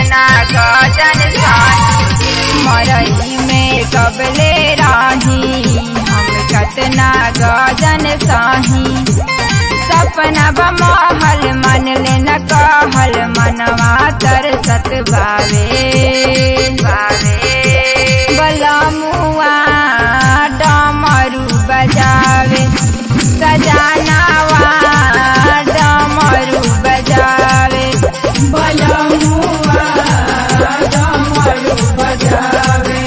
कतना गजन साही मरई में कबले राही हम कतना गजन साही सपना बमहल मन ले न कहल मनवा तरसत बावे बावे बलमुआ डमरू बजावे सजानावा डमरू बजावे बलमुआ डमरू बजावे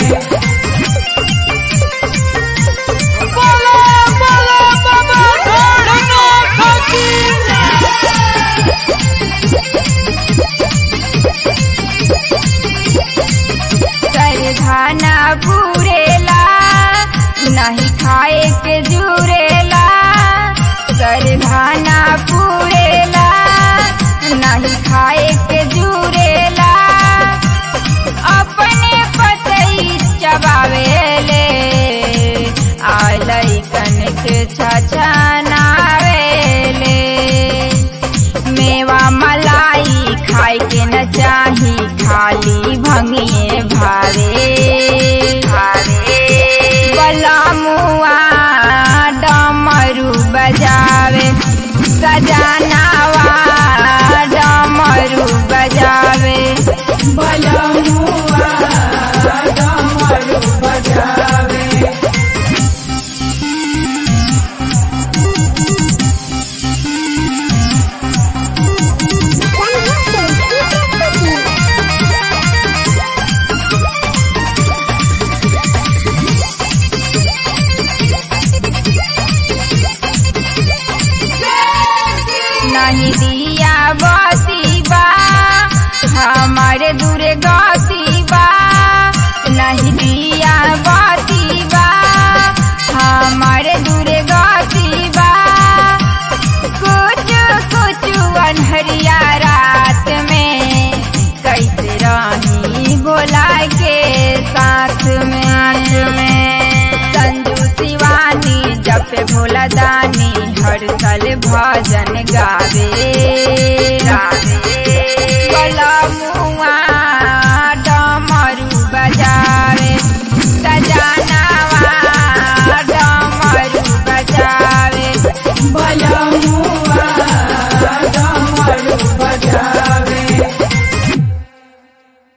बोलो बोलो बाबा ढोलना सरधाना पूरेला नहीं खाए के जुरेला सरधाना पूरेला नहीं खाए के जुरेला अपने पतई चबावेले आलई कनक छछनावेले मेवा मलाई खाए के न चाही खाली भंगिए भावे भावे बलमुआ डमरू बजावे सजानावा डमरू बजावे बलमुआ डमरू बजावे नहीं दिया बसीबा हमारे दूरे गसीबा नहीं दिया बसीबा हमारे दूरे गसीबा कुछ कुछ अनहरिया रात में कैसे रही भोला के साथ में संजू शिवानी जब पे भोला दानी हर साल भजन गावे गावे बलमुआ डमरू बजावे सजानावा डमरू बजावे बल